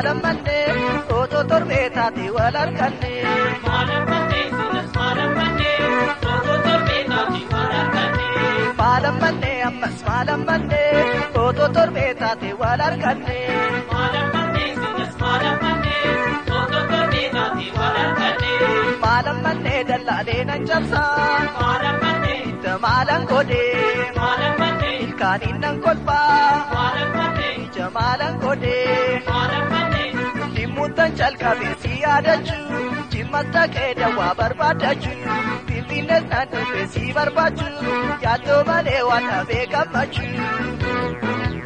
maalan mannee otoo torbee taate wal arganne. Maalan mannee ammas maalan mannee otoo torbee taate wal arganne. Maalan mannee dallaalee nan cabsaa. Itti maalan godhee. Ilkaaniin nan kolfaa. Ija maalan godhee. Dhimmuutan calqabee si yaadachuu. Cimmata kee dawaa barbaadachuu. Finfinnees nan dhufee si barbaachuu. Yaaddoo malee waan dhabee gammachuu.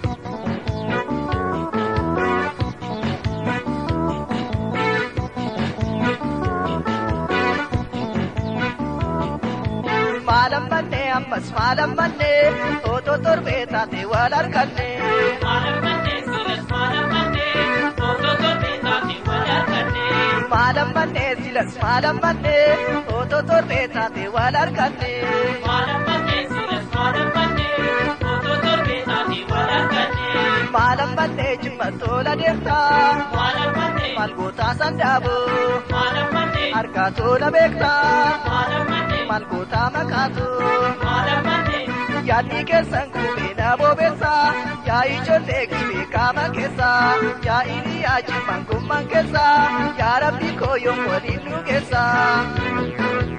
Maalan mannee ammas maalan mannee otoo torbee taate wal arganne. Maalan mannee silas maalan mannee otoo torbee taate wal arganne. Maalan mannee jimma tola deemtaa. Maal gootaa sandaaboo. Harkaa tola beektaa. Maal gootaa makaatoo. Yaadni keessan gubee na bobeessaa. Yaa ijoollee gibee qaama keessaa. Yaa iliyaa jimman gumman keessaa. Yaa rabbi kooyoon waliin nu keessaa.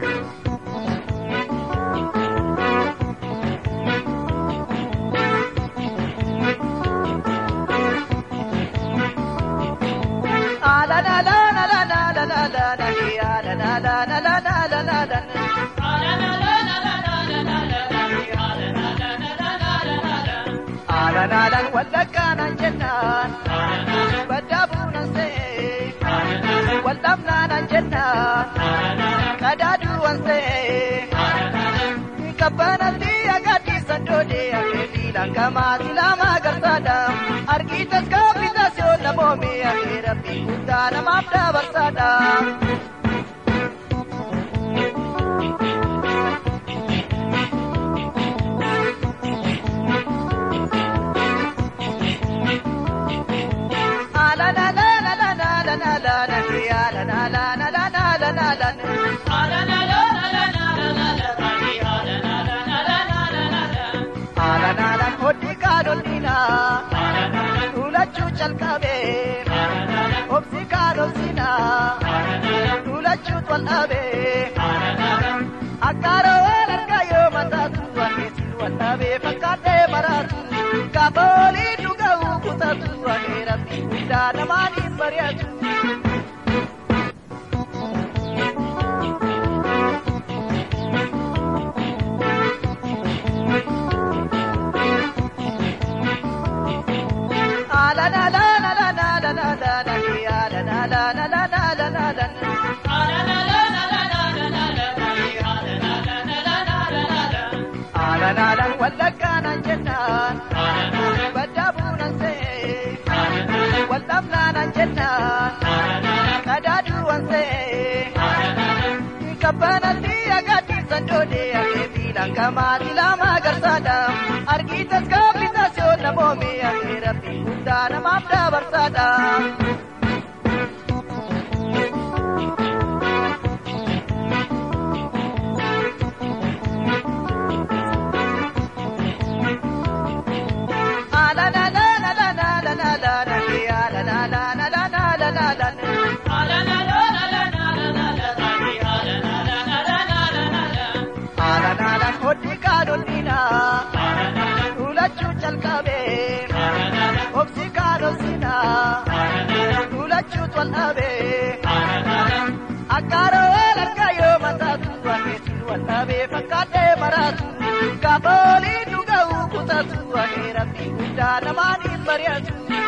la la la la la la la la la la la la la la la la la la la Alanaalaan wallaggaanaan jennaan baddaa buunan se'ee waldhabnaanaan jennaan qadaaduuwan se'ee kabbanatti agadhiisan doodee akeetii langamaa silaamaa garsaadha argiitas kaaphitas yoo namoome akee rabbii guddaa namaaf dabarsaadha. Alanaalaan hodhi kaanolina Tuulachuu calqabee Obsi kaanolsina Tuulachuu tol'abee Akkaaroo wal argaa yoo mataatu Akeesin wal dhabee fakkaatee maraatu Gaafa olii dhuga'uu kutatu Akee rabbii guddaa namaaniin mari'atu. Alanaalaan wallaggaanaan jennaan baddaa buunan se'ee waldhabnaanaan jennaan qadaaduuwan se'ee kabbanatti agadhiisan doodee akeetii langamaa silaamaa garsaadha argiitas kaaphitas yoo namoome akee rabbii guddaa namaaf dabarsaadha. Alanaalaan hodhi kaanolina Tuulachuu calqabee Obsi kaanolsina Tuulachuu tol'abee Akkaaroo wal argaa yoo mataatu Akeesin wal dhabee fakkaatee maraatu Gaafa olii dhuga'uu kutatu Akee rabbii guddaa namaaniin mari'atu.